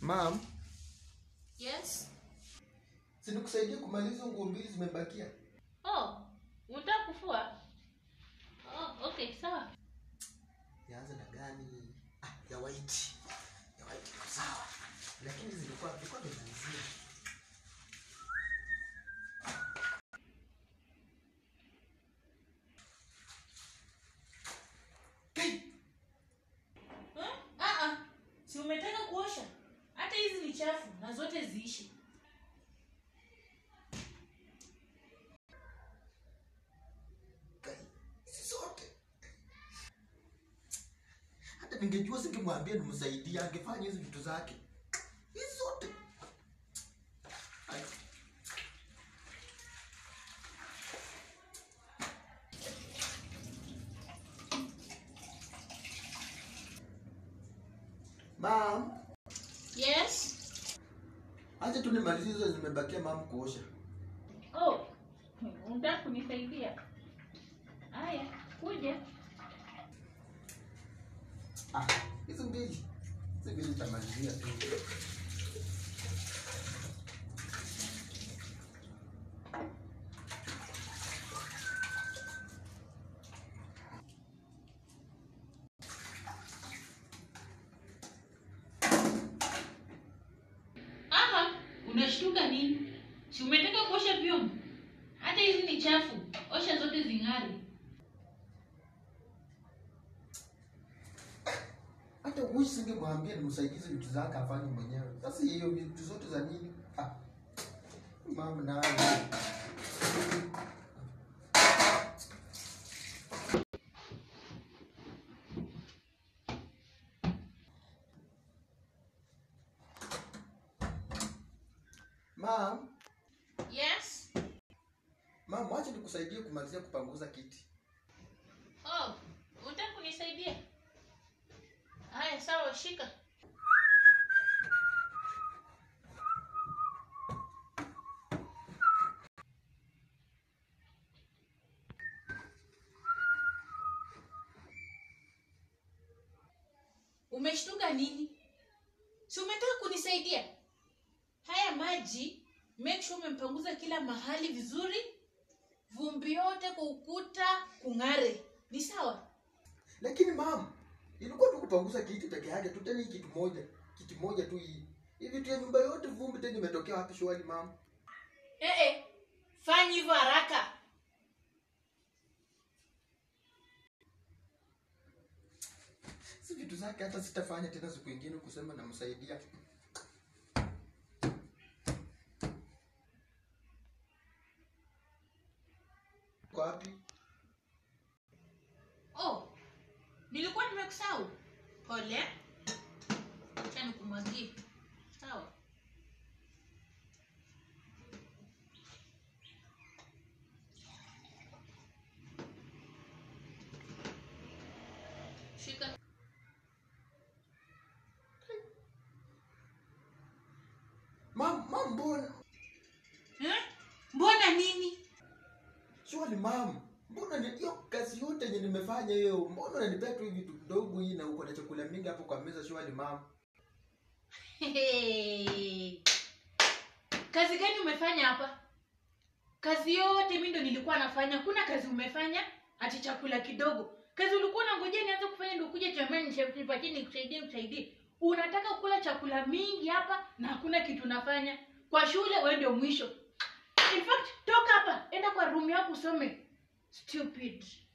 Mam, Yes. sinikusaidia kumaliza nguo mbili zimebakia. Oh, unataka kufua? Oh, okay, sawa. Yaanza na gani? Ah, ya white. Ya white iko sawa. Lakini zilikuwa zilikuwa tumalizia. Kai, Huh? Ah ah. Si umetaka kuosha? Hata hizi ni chafu na zote ziishi. kai. Hizi zote. Hata ningejua singemwambia nimsaidie angefanya hizi vitu zake. Hizi zote. Ai. Mam, Yes. acha tu nimalizie hizo zimebakia mam kuosha. Oh, unataka kunisaidia? Haya, kuja. Ah, hizo mbili. Hizo mbili nitamalizia tu. Aha, unashtuka nini? Si umetaka kuosha vyombo? Hata hizi ni chafu. Osha zote zing'are. Hata wish singemwambia nimsaidize vitu zake afanye mwenyewe. Sasa hiyo vitu zote za nini? Ah. Mama nayo. Mam, Yes. mam, wacha nikusaidie kumalizia kupanguza kiti. Oh, unataka kunisaidia? Haya, sawa, shika. Umeshtuka nini? Si umetaka kunisaidia? Haya maji, make sure umempanguza kila mahali vizuri, vumbi yote kwa ukuta kung'are. Ni sawa? Lakini mam, ilikuwa tu kupanguza kiti peke yake tu, tena hii kitu moja, kiti moja tu hii. Hii vitu ya nyumba yote vumbi tena imetokea wapi shwali mam? Eh, eh, fanya hivyo haraka. Si vitu zake hata sitafanya tena siku ingine kusema namsaidia. Kwa wapi? Oh, nilikuwa nimekusahau. Pole. Acha nikumwagie. Sawa. Shika. Mam, mam mbona? Eh? Mbona nini? Shwali mam. Mbona ni hiyo kazi yote yenye nimefanya hiyo? Mbona unanipea tu hivi vitu kidogo hii na uko na chakula mingi hapo kwa meza shwali mam? Hey. Kazi gani umefanya hapa? Kazi yote mimi ndo nilikuwa nafanya. Kuna kazi umefanya ati chakula kidogo. Kazi ulikuwa unangojea nianze kufanya ndio kuja jamani nipatie nikusaidie nikusaidie. Unataka kula chakula mingi hapa na hakuna kitu unafanya. Kwa shule wewe ndio mwisho. In fact, toka hapa, enda kwa room yako usome. Stupid.